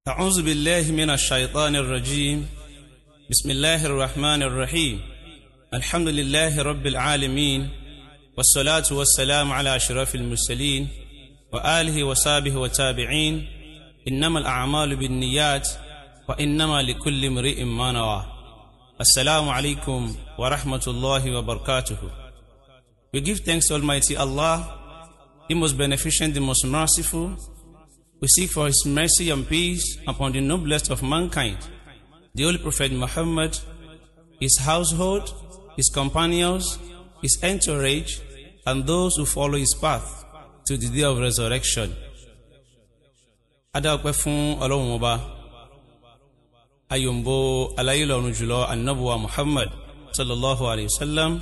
أعوذ بالله من الشيطان الرجيم بسم الله الرحمن الرحيم الحمد لله رب العالمين والصلاة والسلام على أشرف المرسلين وآله وصحبه وتابعين إنما الأعمال بالنيات وإنما لكل امرئ ما نوى السلام عليكم ورحمة الله وبركاته We give thanks to Almighty Allah, the most beneficent, the most merciful, we seek for His mercy and peace upon the noblest of mankind, the Holy Prophet Muhammad, his household, his companions, his entourage, and those who follow his path to the day of resurrection. Adáwọ̀pẹ́ fún Ọlọ́run ọba, ayọ̀mbó aláyélọ́run jùlọ annabuwa Muhammad sallallahu alayhi wa sallam,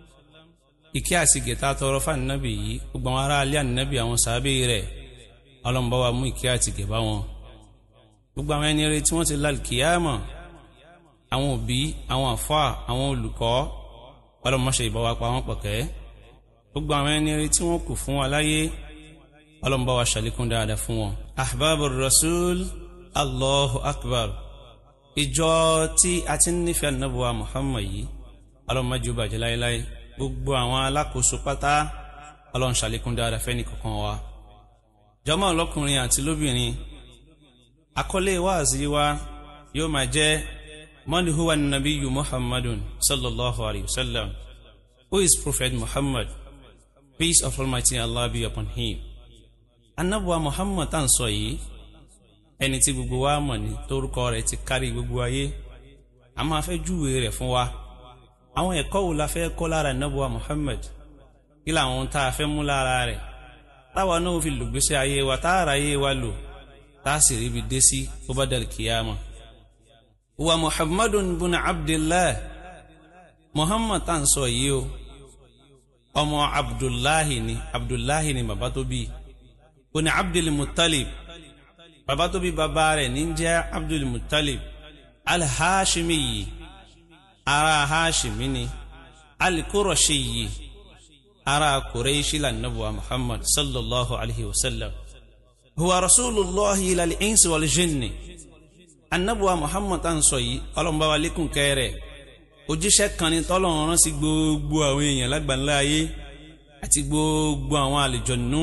ìkí àti gẹ̀ta tọrọ fún annabi yìí, gbogbo àwọn ará alẹ́ annabi àwọn sàábé rẹ̀, ọlọ́mọba wa mú ìkẹ́ àti gẹ̀bá wọn gbogbo àwọn ẹni rere tí wọ́n ti lálùkìyàmọ̀ àwọn òbí àwọn àfáà àwọn olùkọ́ ọlọ́mọṣẹ́ ìbáwá pa wọ́n pọ̀kẹ́ gbogbo àwọn ẹni rere tí wọ́n kù fún wa láyé ọlọ́mọba wa ṣàlékún dáadáa fún wọn. ahbab rasul allahu akbar ìjọ tí a ti ń nífẹ̀ẹ́ anábùwà muhammad yìí ọlọ́mọdé ó bàjẹ́ láéláé gbogbo àwọn alákòóso pátá ọlọ́run ṣàlékún dáadáa fẹ́ni kankan wa jọmọ ọlọkùnrin àti lóbìnrin àkọlé wáàzí wa yóò máa jẹ́ mọ́ni huwa nabiyu muhammadun sallallahu alayhi wa sallam who is prophet muhammad peace of almighty allah be upon him anabuwa muhammad tá à ń sọ yìí ẹni tí gbogbo wa mọ̀ ní torúkọ rẹ̀ ti kárí gbogbo ayé a máa fẹ́ júwe rẹ̀ fún wa àwọn ẹ̀kọ́ wo la fẹ́ kọ́ lára anabuwa muhammad kí làwọn tá a fẹ́ mú lára rẹ̀ táwa náà fi lògbésí ayé wa táàrà ayé wa lò táàsì ríbi dé sí ó bá dàrí kìyàmà. wa muhammadun bun abdullah muhammad tá à ń sọ yìí o ọmọ abdullahi ni abdullahi ni bàbá tó bí bun abdul muttalib bàbá tó bí bàbá rẹ̀ ní jẹ́ abdul muttalib alhashimi yìí ara hashimi ni alkurashi yìí ara kureishi la nabuwa muhammad sallallahu alaihi wasallam huwa rasulullahi ila al-insi wal jinni annabuwa muhammad an sọ yìí ọlọ́mọba wa lékún kẹrẹ òjíṣẹ́ kan ní tọ́lọ́run rán sí gbogbo àwọn èèyàn lágbàńlá ayé àti gbogbo àwọn àlùjọ̀nù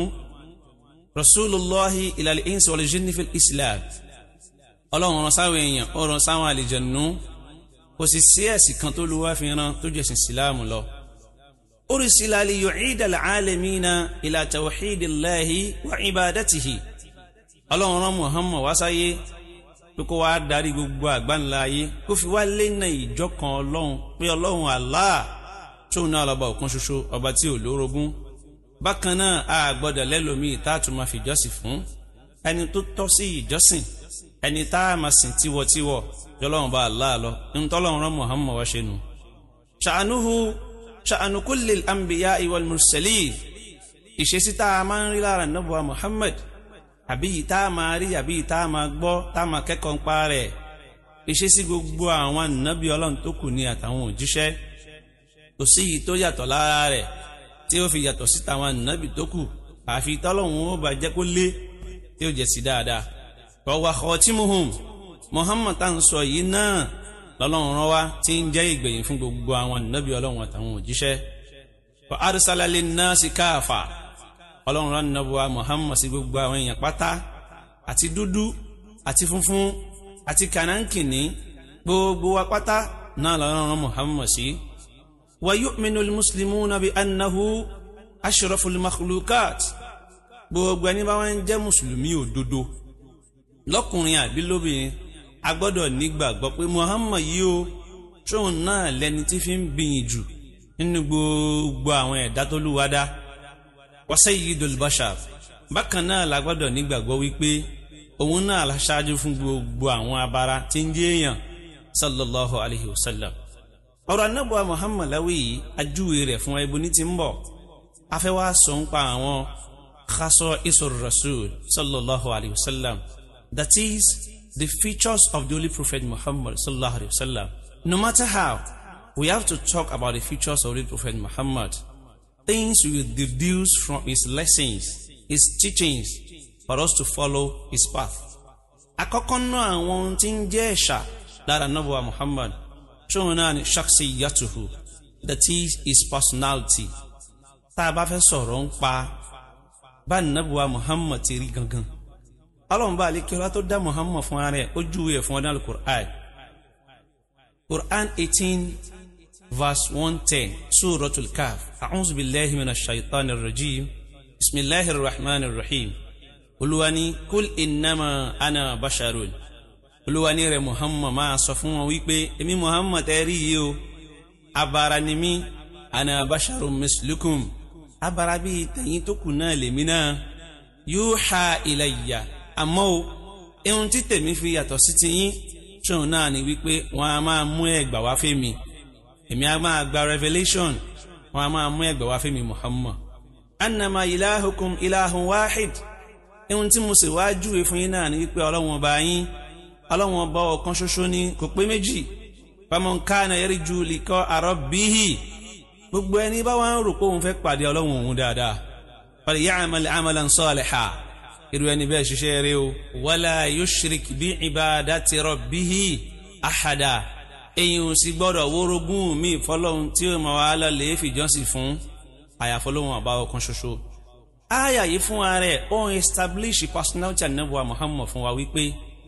rasulullahi ila al-insi wal jinni fil islam ọlọ́run rán sáwọn èèyàn ó rán sáwọn àlùjọ̀nù kò sì sí ẹ̀sìn kan tó lu wá fi rán tó jẹ́sìn síláàmù lọ. أرسل ليعيد العالمين إلى توحيد الله وعبادته ọlọ́run rán muhammad wá sáyé pé kó wá darí gbogbo àgbáńlá ayé kó fi wá lẹ́nà ìjọ kan ọlọ́run pé ọlọ́run allah tóun náà lọ́ba ọ̀kan ṣoṣo ọba tí ò lórogún bákan náà a gbọ́dọ̀ lẹ́lòmíì tá a tún máa fi ìjọsìn fún ẹni tó tọ́ sí ìjọsìn ẹni tá a máa sìn tiwọ̀tiwọ̀ jọlọ́run bá allah lọ ní tọ́lọ́run rán muhammad wá ṣe nù. ṣàánúhu ṣàánú kulli al-anbiya wal mursalin ìṣesí tá a máa ń rí lára nàbùwà muhammad àbí yìí tá a máa rí àbí yìí tá a máa gbọ́ tá a máa kẹ́kọ̀ọ́ ń pa rẹ̀ ìṣesí gbogbo àwọn ànábì ọlọ́run tó kù ní àtàwọn òjíṣẹ́ kò sí yìí tó yàtọ̀ lára rẹ̀ tí ó fi yàtọ̀ sí tàwọn ànábì tó kù àfi tọ́lọ́hún ó bá jẹ́ kó lé tí ó jẹ́ sí dáadáa wa khatimuhum muhammad tá à ń sọ yìí náà lọ́lọ́run rán wá tí ń jẹ́ ìgbẹ̀yìn fún gbogbo àwọn ànábì ọlọ́run àtàwọn òjíṣẹ́ wa arsala linnasi káàfà ọlọ́run rán nàbùwà muhammad sí gbogbo àwọn èèyàn pátá àti dúdú àti funfun àti kànáńkìní gbogbo wa pátá náà lọ́lọ́run rán muhammad sí. wa yu'minu al-muslimuna bi annahu ashraful makhlukat gbogbo ẹni bá wọn jẹ́ mùsùlùmí òdodo lọ́kùnrin àbí lóbìnrin a gbọ́dọ̀ nígbàgbọ́ pé muhammad yìí o tóun náà lẹni tí fi ń bìyìn jù nínú gbogbo àwọn ẹ̀dá tó lù wá dá wa sayyidul bashar bákan náà la gbọ́dọ̀ nígbàgbọ́ wípé òun náà láṣáájú fún gbogbo àwọn abara tí ń jẹ́ èèyàn sallallahu alayhi wa sallam ọ̀rọ̀ anábọ̀ muhammad láwí yìí ajúwe rẹ̀ fún ẹbú ní ti ń bọ̀ afẹ́ wá sọ ń pa àwọn khasọ isur rasul sallallahu alayhi wa sallam that is the features of the Holy Prophet Muhammad sallallahu alaihi wasallam. No matter how, we have to talk about the features of the Holy Prophet Muhammad. Things we will deduce from his lessons, his teachings, for us to follow his path. àkọ́kọ́ náà àwọn ohun tí ń jẹ́ ẹ̀ṣà lára nabuwa muhammad ṣóun náà ni shakhsiyatuhu that is his personality tá a bá fẹ́ sọ̀rọ̀ ń pa bá nabuwa muhammad ti rí gangan ọlọ́run bá alékẹ́lá tó dá muhammad fún ara ẹ̀ ó júwe ẹ̀ fún ọdún alukur'an quran eighteen verse one ten suratul kaf a'udhu billahi minash shaitanir rajim bismillahir rahmanir rahim olúwani kul innama ana basharun olúwani rẹ̀ muhammad máa sọ fún wọn wípé èmi muhammad ẹ rí yìí o abara ni mí ana basharun mislukum abara bíi tẹ̀yìn tó kù náà lèmi náà yuha ilayya àmọ́ o ohun tí tèmi fi yàtọ̀ sí ti yín ṣóun náà ni wípé wọ́n á máa mú ẹgbà wá fẹ́mi èmi á máa gba revelation wọ́n á máa mú ẹgbà wá fẹ́mi muhammad annama ilahukum ilahun wahid ohun tí mo sì wá júwe fún yín náà ni wípé ọlọ́run ọba yín ọlọ́run ọba ọ̀kan ṣoṣo ni kò pé méjì faman kana yarju liqa rabbihi gbogbo ẹni bá wá ń rò pé òun fẹ́ pàdé ọlọ́run òun dáadáa falya'mal amalan salihan irú ẹni bẹ́ẹ̀ ṣiṣẹ́ rẹ o wala yushrik bi ibadati rabbihi ahada èyí ò sì gbọ́dọ̀ wórogún mi fọlọ́run tí ó máa wá lọ lè fìjọ́sìn fún àyàfọlọ́run ọba ọ̀kan ṣoṣo aya yìí fún ara ẹ̀ ó ń establish personality anabuwa muhammad fún wa wípé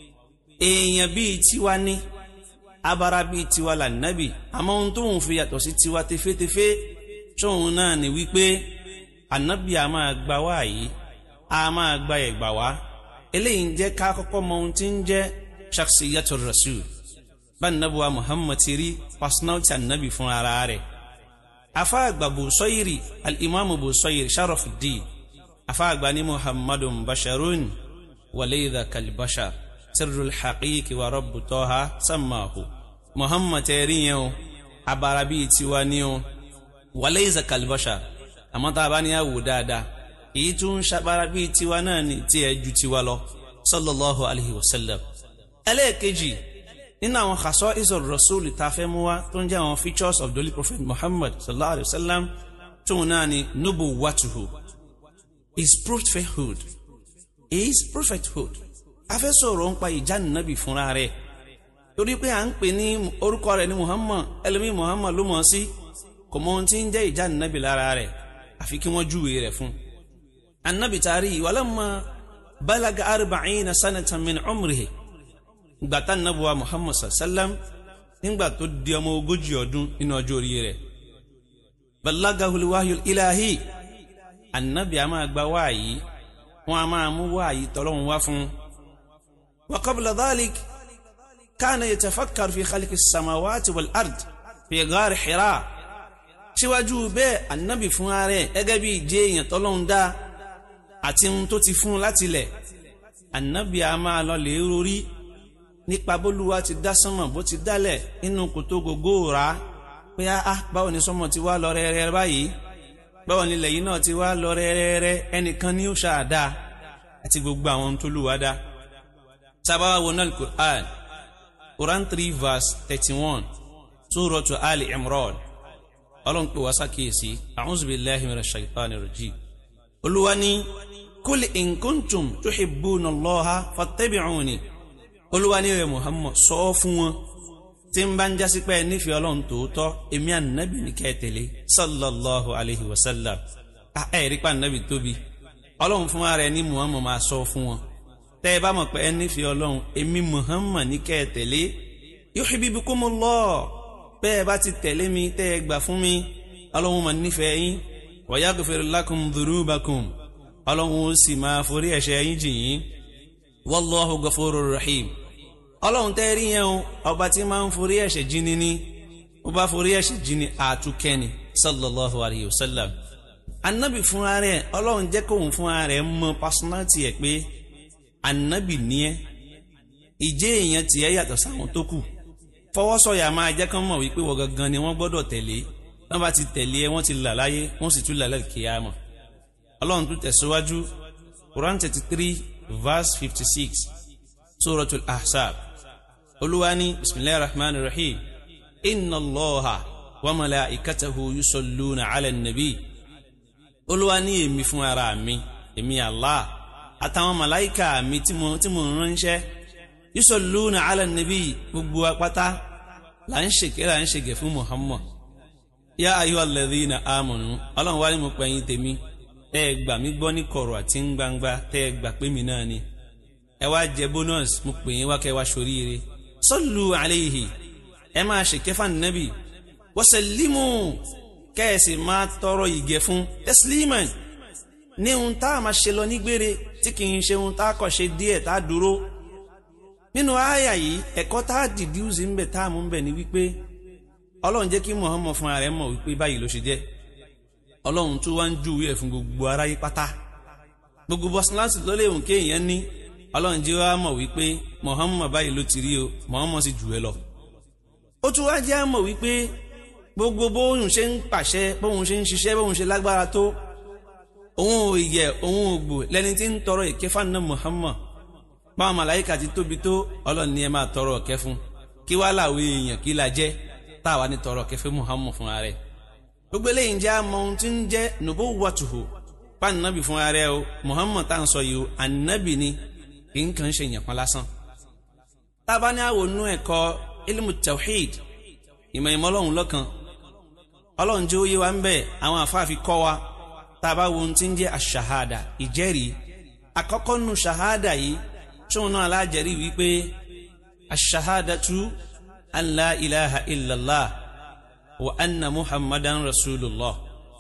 èèyàn bíi tiwa ní abara bíi tiwa là nábì àmọ́ ohun tó ń fi yàtọ̀ sí tiwa tefetefe tóun náà ni wípé anabi a máa gba wá yìí a máa gba ẹ̀gbà wá eléyìí ń jẹ́ ká kọ́kọ́ mọ ohun tí ń jẹ́ shakhsiyatu rasul bá anabuwa muhammad ti rí personality anabi fún ara rẹ̀ afa àgbà Busayri al-imam Busayri sharafuddin afaagba ni muhammadun basharun walayda kalbashar sirrul haqiqi wa rabbu toha sammahu muhammad tẹ́rí yẹn o abara bíi tiwa ni o walayda kalbashar àmọ́ tá a bá ní àwò dáadáa èyí tún ń ṣabara bíi tiwa náà ní tí ẹ ju tiwa lọ sallallahu alayhi wa sallam ẹlẹ́ẹ̀kejì nínú àwọn khasa'is ar-rasul tá a fẹ́ mú wá tó ń jẹ́ àwọn features of the holy prophet muhammad sallallahu alayhi wa sallam tóun náà ni nubuwwatuhu his prophethood his prophethood a fẹ́ sọ̀rọ̀ ń pa ìjánabi fúnra rẹ̀ torí pé à ń pè ní orúkọ rẹ̀ ní muhammad ẹlòmíì muhammad ló mọ̀ ọ́ sí kò mọ ohun tí ń jẹ́ ìjánabi lára rẹ̀ àfi kí wọ́n júwe rẹ̀ fún. anabi taari walamma balaga arba'ina sanatan min umrihi gbàtà nabuwa muhammad sallam nígbà tó di ọmọ ogójì ọdún nínú ọjọ́ orí rẹ̀ balagahul wahyul ilahi annabi a máa gba wáyí wọn a máa mú wáyí tọlọ́hun wá fún wa qabla dhalik kana yatafakkar fi khalqi samawati wal ard fi ghar hira síwájú bẹ́ẹ̀ annabi fún ààrẹ gẹ́gẹ́ bí ìjẹ́ èèyàn tọ́lọ́hun dá àti ohun tó ti fún láti lẹ̀ annabi a máa lọ lè rórí nípa bólúwa ti dá sánmọ̀ bó ti dálẹ̀ nínú kòtò gògó rà pé á báwo ni sánmọ̀ ti wá lọ rẹ́rẹ́ báyìí báwo ni ilẹ̀ yìí náà ti wá lọ rẹ́rẹ́rẹ́ ẹnìkan ní ó ṣàdá àti gbogbo àwọn tó lù wá dá. sábàá wo náà Qur'an Quran three verse thirty one Suratu Ali Imran ọlọ́run pè wá sàkíyèsí a'udhu billahi minash shaitani rajim. olúwa ní kul in kuntum tuhibbuna Allaha fattabi'uni olúwa ní rẹ̀ Muhammad sọ fún wọn tí ń bá ń jásí pé nífẹ̀ẹ́ ọlọ́run tòótọ́ èmi ànábì ní kẹ́tẹ̀lé sallallahu alayhi wa sallam ẹ̀ rí pa ànábì tóbi ọlọ́run fún ara ẹ̀ ní muhammad máa sọ fún wọn tẹ́ ẹ bá mọ̀ pé ẹ nífẹ̀ẹ́ ọlọ́run èmi muhammad ní kẹ́tẹ̀lé yuhibbukumullah bẹ́ẹ̀ bá ti tẹ̀lé mi tẹ́ ẹ gbà fún mi ọlọ́run máa nífẹ̀ẹ́ yín wa yaghfir lakum dhunubakum ọlọ́run ó sì máa forí ẹ̀ṣẹ̀ yín jì yín wallahu ghafurur rahim ọlọ́run tẹ́ rí yẹn o ọba tí máa ń forí ẹ̀ṣẹ̀ jíni ní ó bá forí ẹ̀ṣẹ̀ jíni àtúkẹ́ni sallallahu alayhi wa sallam anabi fúnra rẹ̀ ọlọ́run jẹ́ kóun fúnra rẹ̀ mọ personality ẹ̀ pé anabi ní ẹ́ ìjẹ́ èèyàn tiẹ̀ yàtọ̀ sáwọn tó kù fọwọ́sọ̀yà máa jẹ́ kán mọ̀ wípé wọ́n gangan ni wọ́n gbọ́dọ̀ tẹ̀lé wọ́n bá ti tẹ̀lé ẹ wọ́n ti là láyé wọ́n sì tún là lẹ́yìn kíyámà ọlọ́run tún tẹ̀síwájú Quran thirty three verse fifty six suratul ahzab olúwani bisimilahi rahman rahim inna allaha wa malaikatahu yusalluna ala nabi olúwani èmi fún ara mi èmi allah àtàwọn màláìka mi tí mo tí mo ránṣẹ́ yusalluna ala nabi gbogbo apáta là ń ṣèké là ń ṣèké fún Muhammad yá ayyuhal ladhina amanu ọlọ́run wá ní mo pẹ̀yìn tèmi tẹ́ ẹ gbà mí gbọ́ ní kọ̀rọ̀ àti ń gbangba tẹ́ ẹ gbà pé mi náà ni ẹ wá jẹ bonus mo pè yín wá kẹ́ wá ṣoríire sallu alayhi ẹ máa ṣèké fún ànábì wa sallimu kẹ́ẹ̀sì máa tọrọ ìgẹ̀ fún tẹ́sílímàn ní ohun tá a máa ṣe lọ nígbére tí kì í ṣe ohun tá a kọ̀ ṣe díẹ̀ tá a dúró nínú àyà yìí ẹ̀kọ́ tá a dìdíùsì ń bẹ̀ tá a mú ń bẹ̀ ni wípé ọlọ́run jẹ́ kí Muhammad fún ara rẹ̀ mọ̀ wípé báyìí ló ṣe jẹ́ ọlọ́run tó wá ń júwé ẹ̀ fún gbogbo aráyé pátá gbogbo bọ́síláṣì tó léwu kéèyàn ní ọlọ́run jẹ́ wá mọ̀ wípé Muhammad báyìí ló ti rí o Muhammad sì jù ẹ lọ ó tún wá jẹ́ mọ̀ wípé gbogbo bóun ṣe ń pàṣẹ bóun ṣe ń ṣiṣẹ́ bóun ṣe lágbára tó òun ò yẹ òun ò gbò lẹni tí ń tọrọ ìkẹfà náà Muhammad báwọn màláyíkà ti tóbi tó ọlọ́run ni ẹ máa tọrọ ọ̀kẹ́ fún kí wá làwọn èèyàn kí la jẹ́ táwa ní tọrọ ọ̀kẹ́ fún Muhammad fún ara rẹ̀ gbogbo eléyìí ń jẹ́ àmọ́ ohun tí ń jẹ́ nùbó wàtúhù pàǹnàbì fún ara rẹ̀ o Muhammad tá à ń sọ yìí o ànábì ni kì í kàn ṣe yàn kan lásán tábà ní àwọn onú ẹ̀kọ́ ilmu tawhid ìmọ̀ ìmọ̀ ọlọ́run lọ́kan ọlọ́run jẹ́ òye wa ń bẹ̀ àwọn àfáàfi kọ́ wa tá a bá wo ohun tí ń jẹ́ àṣàhádà ìjẹ́rìí àkọ́kọ́ nu ṣàhádà yìí tóun náà alájẹrí wípé àṣàhádàtu an la ilaha illallah wa anna muhammadan rasulullah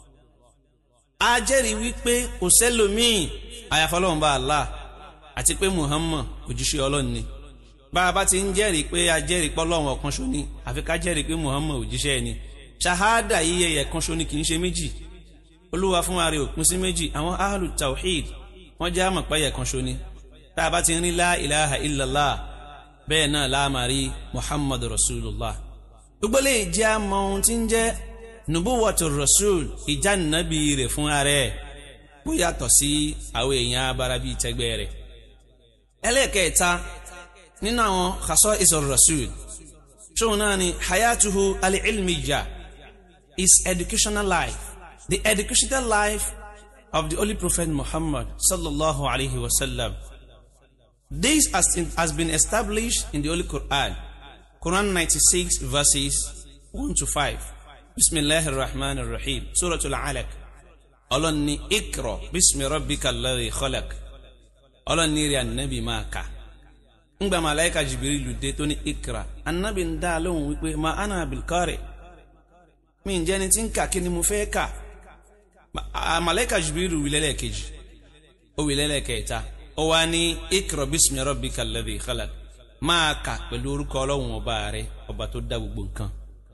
a jẹ́rìí wípé kò sẹ́lòmíì àyàfọ́lọ́run bá Allah àti pé muhammad òjíṣẹ́ ọlọ́run ni bá a bá ti ń jẹ́rìí pé a jẹ́rìí pé ọlọ́run ọ̀kan ṣo ni àfi ká jẹ́rìí pé muhammad òjíṣẹ́ ni ṣahada yíyẹ ẹ̀kan ṣo ni kì í ṣe méjì olúwa fún ara òpin sí méjì àwọn ahlu tawhid wọ́n jẹ́ àmọ̀ pẹ́yẹ kan ṣo ni tá a bá ti ń rí la ilaha illallah bẹ́ẹ̀ náà láàmà rí muhammadu rasulullah gbogbo lè jẹ́ àmọ́ ohun tí ń jẹ́ nubuwatu rasul ìjánabi rẹ̀ fún ara ẹ̀ bó yàtọ̀ sí àwọn èèyàn abara bíi tẹgbẹ́ rẹ̀ ẹlẹ́ẹ̀kẹta nínú àwọn khasa'is rasul ṣóun náà ni hayatuhu al-ilmiyya his educational life the educational life of the Holy Prophet Muhammad sallallahu alaihi wasallam. This has, has been established in the Holy Quran, Quran 96 verses 1 to 5. Bismillahir Rahmanir Rahim, Surah Al-Alaq. Ọlọ́run ní Iqra bismi rabbika alladhi khalaq. Ọlọ́run ní rí ànábì máa kà. Ngbà màláìka Jibrilu dé tó ní Iqra. Ànábì ń dá lóhùn wípé ma ana bil qari. Mi ń jẹ́ni tí ń kà kí ni mo fẹ́ kà malaika jibiru wilẹlẹ kejì ó wilẹlẹ kẹta ó wá ní ikra bismi rabbika alladhi khalaq máa kà pẹ̀lú orúkọ ọlọ́run ọba rẹ ọba tó dá gbogbo nǹkan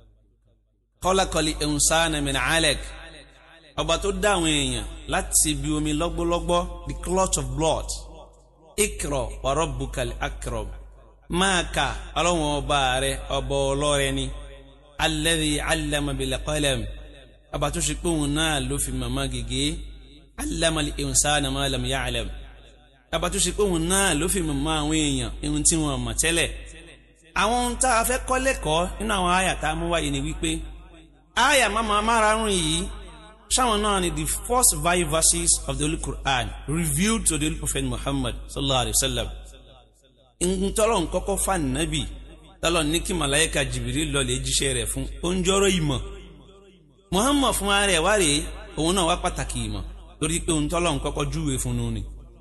khalaqal insana min alaq ọba tó dá àwọn èèyàn láti ibi omi lọ́gbọ́lọ́gbọ́ the clot of blood ikra wa rabbukal akram máa kà ọlọ́run ọba rẹ ọba ọlọ́rẹ ni alladhi allama bil qalam ọba tó ṣe pé òun náà ló fi màmá gègé allamal insana ma lam ya'lam ọba tó ṣe pé òun náà ló fi màmá àwọn èèyàn ohun tí wọn mọ̀ tẹ́lẹ̀ àwọn ohun tá a fẹ́ kọ́ lẹ́kọ̀ọ́ nínú àwọn àyà tá a mú wáyé ni wípé àyà máma márààrún yìí sáwọn náà ni the first five verses of the Holy Quran revealed to the Holy Prophet Muhammad sallallahu alayhi wa sallam ntọ́lọ̀ nkọ́kọ́ fà nàbì tọ́lọ̀ ní kí malayika Jibril lọ́lẹ̀ jíṣẹ́ rẹ̀ fún oúnjọ́rọ̀ ìmọ̀ muhammad fún ara ẹ̀ wá rèé òun náà wá pàtàkì ìmọ̀ torí pé òun tọ́lọ́ kọ́kọ́ júwe fún un ni.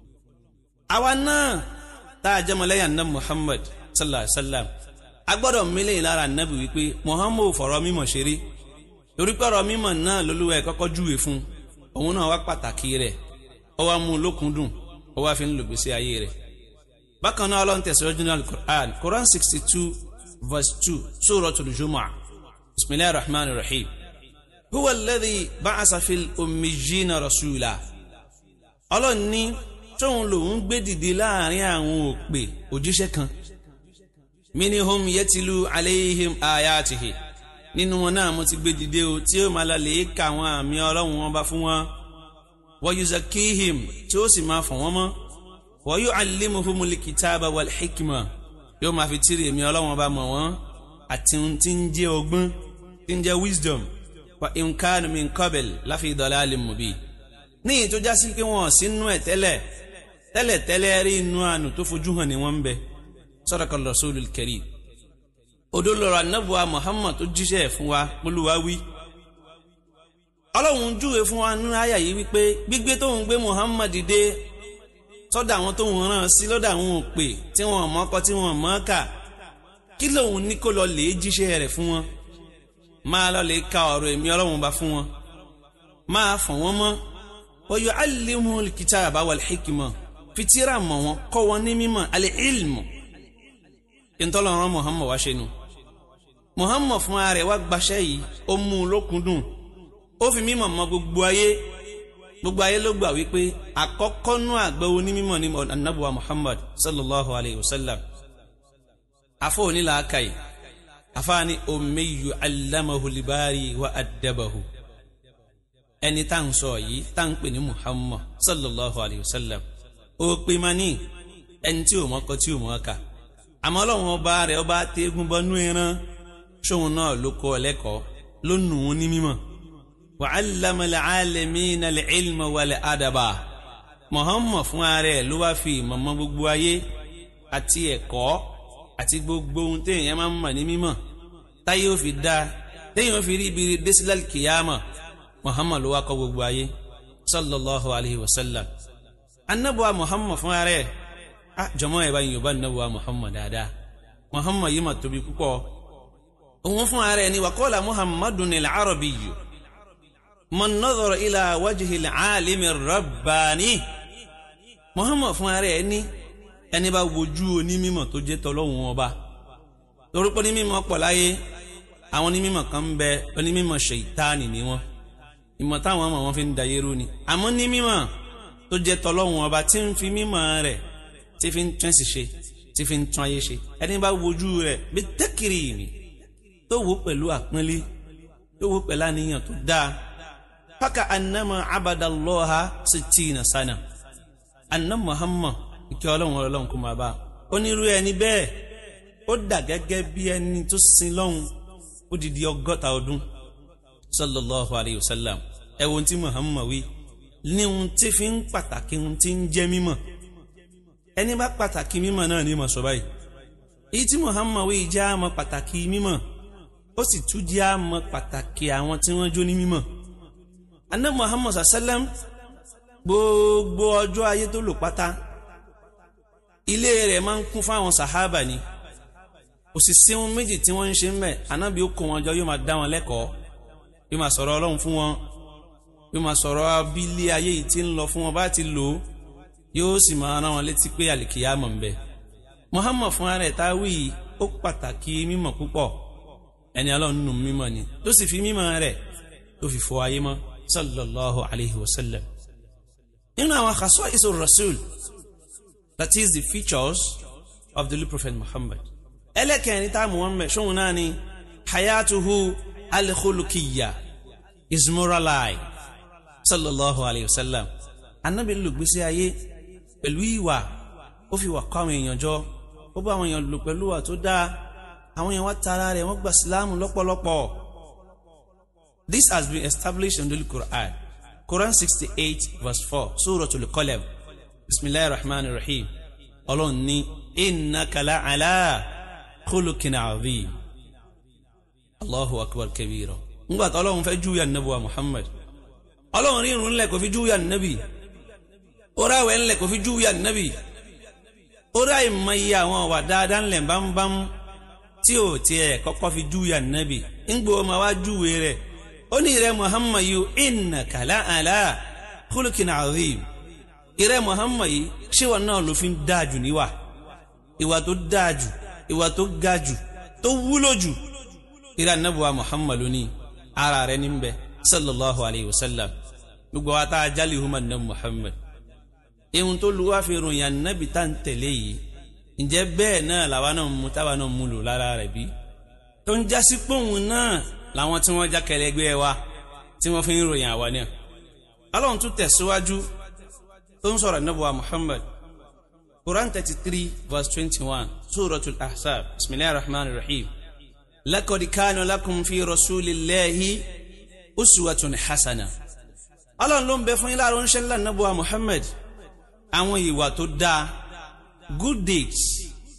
àwa náà tá a jẹ́ mọ́lẹ́yà ná muhammad sallallahu alayhi wa sallam a gbọ́dọ̀ mílẹ̀ lára nábì wípé muhammad fọ̀rọ̀ mímọ̀ ṣeré torí pé ọ̀rọ̀ mímọ̀ náà lolúwa ẹ̀ kọ́kọ́ júwe fún òun náà wá pàtàkì rẹ̀ ó wá mú un lókùndùn ó wá fi ń lò gbèsè ayé rẹ̀. bákan náà ọlọ́run tẹ̀síwájú ní alukur'an quran sixty two verse two suratul jumu'ah bismillahir rahmanir rahim huwa alladhi ba'asa fil ummiyina rasula ọlọ́run ní tóun lòun gbé dìde láàrin àwọn òpè òjíṣẹ́ kan minihum yẹtìlú aleihim ayatihi nínú wọn náà mo ti gbé dìde o tí ó máa lọlẹ̀ ka àwọn àmì ọlọ́run wọn bá fún wọn wa yuzakihim tí ó sì máa fọ̀ wọ́n mọ́ wa yu'allimuhumul kitaba wal hikma yóò máa fi tírì èmi ọlọ́run bá mọ̀ wọ́n àti ohun tí ń jẹ́ ọgbọ́n tí ń jẹ́ wisdom wa imkanu min qabl láfi dalalin mubin ní ìyí tó já sí pé wọn sínú ẹ̀ tẹ́lẹ̀ tẹ́lẹ̀ tẹ́lẹ̀ rí inú àánú tó fojú hàn ní wọ́n ń bẹ sadaqa rasulul karim odolora anabuwa muhammad tó jíṣẹ́ fún wa olúwa wí ọlọ́run júwe fún wa nínú àyà yìí wípé gbígbé tóun gbé muhammad dé sọ́dọ̀ àwọn tóun rán sí lọ́dọ̀ àwọn òpè tí wọ́n mọ́kọ tí wọ́n mọ́ kà kí lòun ní kó lọ lè jíṣẹ́ rẹ̀ fún wọn máa lọ lè ka ọ̀rọ̀ èmi ọlọ́run bá fún wọn máa fọ̀ wọ́n mọ́ wa yu'allimuhul kitaba wal hikma fitira mọ̀ wọn kọ́ wọn ní mímọ̀ alẹ́ ilmu ìtọ́lọ́run muhammad wá ṣe nu muhammad fún ara rẹ̀ wá gbaṣẹ́ yìí ó mú un lókùndùn ó fi mímọ̀ mọ́ gbogbo ayé gbogbo ayé ló gbà wípé àkọ́kọ́ nú àgbẹ̀ onímọ̀ ní anabuwa muhammad sallallahu alayhi wa sallam afọ onílà akai afaani omeyu alamahu libari wa adabahu ẹni tá à ń sọ yìí tá à ń pè ní muhammad sallallahu alayhi wa sallam ó pè má ní ẹni tí ò mọ́kọ tí ò mọ́ ká àmọ́ ọlọ́run ọba rẹ̀ ọba tẹ́gun bọ́nú ẹran ṣóun náà ló kọ́ ọ lẹ́kọ̀ọ́ ló nù ún ní mímọ̀ wa allama al-alamina al-ilma wal-adaba Muhammad fún ara ẹ̀ ló wá fi ìmọ̀mọ́ gbogbo ayé àti ẹ̀kọ́ àti gbogbo ohun téèyàn máa ń mọ̀ ní mímọ̀ táyé ó fi dá téèyàn ó fi rí ibi désílẹ̀ kìyàmà Muhammad ló wá kọ́ gbogbo ayé sallallahu alayhi wa sallam anabuwa Muhammad fún ara ẹ̀ ah jọmọ ẹ bá yin yorùbá nàbọ muhammad dáadáa muhammad yìí mà tóbi púpọ̀ òun fún ara ẹ ní wàkọ́lá muhammadun ní làárọ̀bì yìí man nadhara ila wajhi al-alimi rabbani muhammad fún ara ẹ ní ẹni bá wojú onímọ̀ tó jẹ́ tọ́lọ́hun ọba torúpọ̀ onímọ̀ pọ̀ láyé àwọn onímọ̀ kan ń bẹ onímọ̀ ṣèyítánì ni wọn ìmọ̀ táwọn ọmọ wọn fi ń dayé rú ni àmọ́ onímọ̀ tó jẹ́ tọ́lọ́hun ọba tí ń fi mímọ̀ rẹ̀ tí fi ń tún ẹ̀sìn ṣe tí fi ń tún ayé ṣe ẹni bá wojú rẹ̀ bí tẹ́kìrì mi tó wò pẹ̀lú àpọ́nlé tó wò pẹ̀lú àníyàn tó dáa fáka anamọ abadalọ́ha sittina sana anam muhammad ike ọlọ́run ọlọ́run kò máa bá onírú ẹni bẹ́ẹ̀ ó dà gẹ́gẹ́ bí ẹni tó sin lọ́hùn ó di di ọgọ́ta ọdún sallallahu alayhi wa sallam ẹ wo ti muhammad wí ní ohun tí fi ń pàtàkì ohun tí ń jẹ́ mímọ̀ ẹni bá pàtàkì mímọ̀ náà ní mọ̀ sọ báyìí èyí tí muhammad wí jẹ́ àmọ́ pàtàkì mímọ̀ ó sì tún jẹ́ àmọ́ pàtàkì àwọn tí wọ́n jó ní mímọ̀ anna muhammad sallam gbogbo ọjọ́ ayé tó lò pátá ilé rẹ̀ máa ń kún fáwọn sàhábà ni kò sì sí ohun méjì tí wọ́n ń ṣe ń bẹ̀ anábì ó kó wọn jọ yóò máa dá wọn lẹ́kọ̀ọ́ yóò máa sọ̀rọ̀ ọlọ́run fún wọn yóò máa sọ̀rọ̀ abílé ayé yìí tí ń lọ fún wọn bá ti lò ó yóò sì máa rán wọn létí pé àlìkìyámọ̀ ń bẹ muhammad fún ara ẹ̀ tá a wí yìí ó pàtàkì mímọ̀ púpọ̀ ẹni ọlọ́run nínú mímọ̀ ni tó sì fi mímọ̀ rẹ̀ tó fi fọ ayé mọ́ sallallahu alayhi wa sallam nínú àwọn àkàsọ́ ìṣó rasul that is the features of the prophet muhammad ẹlẹ́kẹ̀rin tá a mú wọn mẹ́ ṣóhun náà ni hayatuhu alikhulukiya his moral life sallallahu alayhi wa sallam anabi lò gbèsè ayé pẹ̀lú ìwà ó fi wà kọ́ àwọn èèyàn jọ ó bá àwọn èèyàn lò pẹ̀lú ìwà tó dáa àwọn èèyàn wá tara rẹ̀ wọ́n gba sílámù lọ́pọ̀lọpọ̀ this has been established in the Quran Quran sixty eight verse four Suratul Qalam bisimilahi rahman rahim ọlọ́run ní innaka la'ala khuluqin azim allahu akbar kabira ngbà tí ọlọ́run fẹ́ júwìá nàbí wa muhammad ọlọ́run rí irun ńlẹ̀ kò fi júwìá nàbí orí àwẹ̀ ńlẹ̀ kò fi júwìá nàbí orí àìmọ̀ iye àwọn ọ̀wà dáadáa ńlẹ̀ bámbám tí ò tiẹ̀ kọ́kọ́ fi júwìá nàbí ńgbò ma wá júwe rẹ̀ ó ní ìrẹ́ muhammad yìí innaka la'ala khuluqin azim ìrẹ́ muhammad yìí ṣéwà náà ló fi ń dáàjù níwà ìwà tó dáàjù ìwà tó gajù tó wúlò jù ìrẹ́ anábùwà muhammad ló ní ara rẹ̀ ní bẹ sallallahu alayhi wa sallam gbogbo wa tá a jálè huma ní muhammad ihun tó lu wá fi ròyìn anábì tá n tẹ̀lé yìí ǹjẹ́ bẹ́ẹ̀ náà làwa náà mú táwa náà mú lò lára rẹ̀ bí tó ń jásí pòun náà làwọn tí wọ́n já kẹlẹ́gbẹ́ wa tí wọ́n fi ń ròyìn àwa náà ọlọ́run tún tẹ̀síwájú tó ń sọ̀rọ̀ nabuwa muhammad quran thirty three verse twenty one suratul ahzab bisimilahi rahman rahim lakodi kanu lakum fi rasulillahi uswatun hasana ọlọ́run ló ń bẹ fún yín láàrin oníṣẹ́ ńlá nabuwa muhammad àwọn ìwà tó dáa good deeds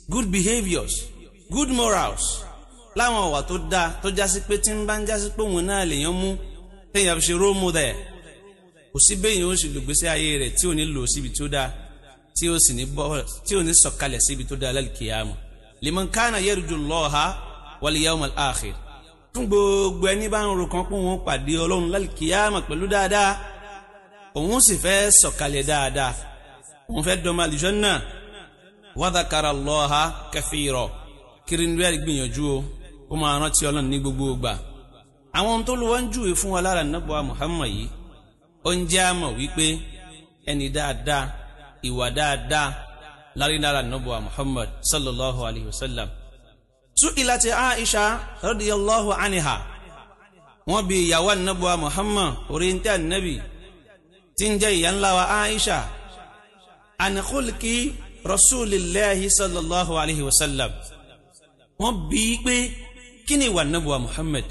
good behaviours good morals láwọn ọ̀wà tó dáa tó jásí pé tí ń bá ń jásí pé òun náà lèèyàn mú téèyàn fi ṣe role model kò sí béèyàn ó sì lò gbèsè ayé rẹ̀ tí ò ní lò síbi tó dáa tí ó sì ní bọ́ tí ò ní sọ̀kalẹ̀ síbi tó dáa lálùkìyàmù liman kana yarju Allaha wal yawmal akhir fún gbogbo ẹni bá ń ro kan pé òun pàdé ọlọ́run lálùkìyàmù pẹ̀lú dáadáa òun sì fẹ́ sọ̀kalẹ̀ dáadáa òun fẹ́ dọ́mọ àlùjánnà wa dhakara Allaha kathira kiri ní bẹ́ẹ̀ gbìyànjú o ó máa rántí ọlọ́run ní gbogbo ìgbà àwọn ohun tó lọ wọ́n ń júwe fún wa lára nàbọ̀ Muhammad yìí ó ń jẹ́ àmọ̀ wípé ẹni dáadáa ìwà dáadáa lárí lára nàbọ̀ Muhammad sallallahu alayhi wa sallam tú ìlàtí Aisha radiyallahu anha wọ́n bi ìyàwó nàbọ̀ Muhammad oríntẹ́ ànábì tí ń jẹ́ ìyá ńlá wa Aisha an khulqi rasulillahi sallallahu alayhi wa sallam wọ́n bí i pé kí ni ìwà nàbùwà Muhammad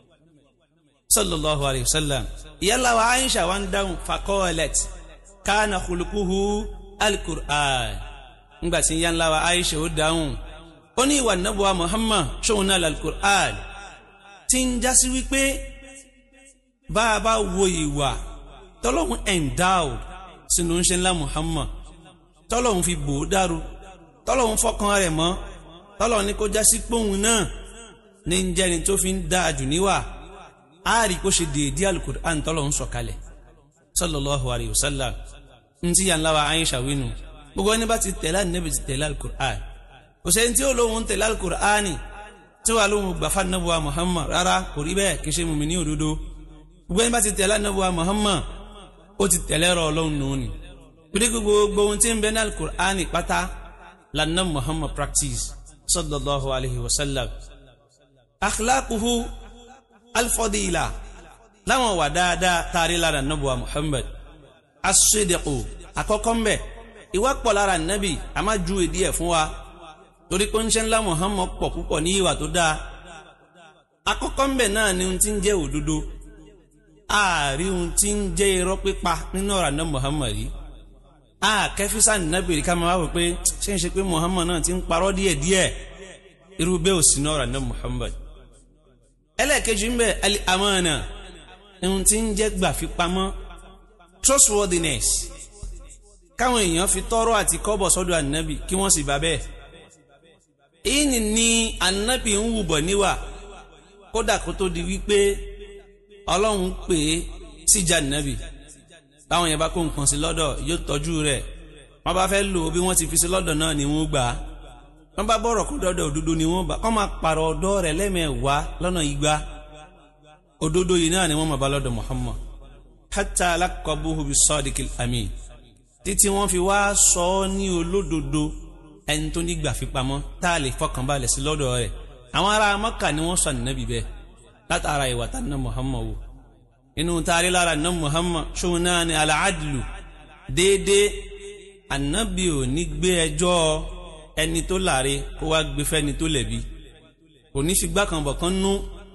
sallallahu alayhi wa sallam ìyálà wa Aisha wa ń dáhùn fakọ́ọ̀lẹ̀t kánà khuluquhu al-Qur'an ńgbà tí ìyálà wa Aisha ó dáhùn ó ní ìwà nàbùwà Muhammad ṣóun náà al-Qur'an tí ń jásí wípé bá a bá wo ìwà tọ́lọ́hún endowed sínú ń ṣe ńlá Muhammad tọ́lọ́hún fi bò ó dàrú tọ́lọ́hún fọkàn rẹ̀ mọ́ tọ́lọ́ ní kó jásí póun náà ní ń jẹ́ni tó fi ń dá jù níwà á rí kó ṣe déédé alukur'an tọ́lọ́ ń sọ̀kalẹ̀ sallallahu alayhi wa sallam ń tí yàn láwa Aisha wínú gbogbo ẹni bá ti tẹ̀lé ànábì ti tẹ̀lé alukur'an kò sẹ́ni tí ó lóun tẹ̀lé alukur'an tí wàá lóun gbàfà nàbùwà Muhammad rárá kò rí bẹ́ẹ̀ kì í ṣe mùmí ní òdodo gbogbo ẹni bá ti tẹ̀lé nàbùwà Muhammad ó ti tẹ̀lé rọ ọlọ́run nù ní pé gbogbo ohun tí ń bẹ ní alukur'an pátá lànà Muhammad practice sallallahu alayhi wa sallam akhlaquhu alfadila láwọn wà dáadáa taari lára nabuwa muhammad asidiqu àkọ́kọ́ mbẹ ìwà pọ̀ lára nabi a máa ju ìdí ẹ̀ fún wa torí pé ń ṣe ńlá muhammad pọ̀ púpọ̀ ní ìwà tó dáa àkọ́kọ́ mbẹ náà ni ohun tí ń jẹ́ òdodo ààrí ohun tí ń jẹ́ irọ́ pípa nínú ọ̀rọ̀ àná muhammad yìí a kẹfísà nàbìrì ká máa wò pé ṣé ń ṣe pé muhammad náà ti ń parọ́ díẹ̀díẹ̀ irú bẹ́ẹ̀ ò sí náà rànà muhammad ẹlẹ́ẹ̀kejì ń bẹ ali amana ohun tí ń jẹ́ gbà fi pamọ́ trustworthiness káwọn èèyàn fi tọrọ àti kọ́bọ̀ sọ́dọ̀ ànábì kí wọ́n sì bá bẹ́ẹ̀ èyí ni ní ànábì ń wùbọ̀ níwà kódà kó tó di wípé ọlọ́run pè é síjà ànábì báwọn yẹn bá kó nǹkan sí lọ́dọ̀ yóò tọ́jú rẹ̀ wọ́n bá fẹ́ lò ó bí wọ́n ti fi sí lọ́dọ̀ náà ni wọ́n gbà á wọ́n bá bọ̀rọ̀ kó dọ́dọ̀ òdodo ni wọ́n bá kọ́ máa pààrọ̀ ọ̀dọ́ rẹ̀ lẹ́mẹ̀wàá lọ́nà igba òdodo yìí náà ni wọ́n máa bá lọ́dọ̀ Muhammad hatta alaqabuhu bis sadiqil amin títí wọ́n fi wá sọ ọ́ ní olódodo ẹni tó nígbà fipamọ́ tá a lè fọkànbalẹ̀ sí lọ́dọ̀ rẹ̀ àwọn ará Mọ́kà ni wọ́n sọ ànábì bẹ́ẹ̀ látara ìwà tá ná Muhammad wò inú taari lára ná Muhammad ṣòwò náà ni alaadlu déédéé ànábì ò ní gbé ẹjọ́ ẹni tó láre kó wá gbé fẹ́ni tó lẹ̀bi kò ní fi gbákanbọ̀ kan nú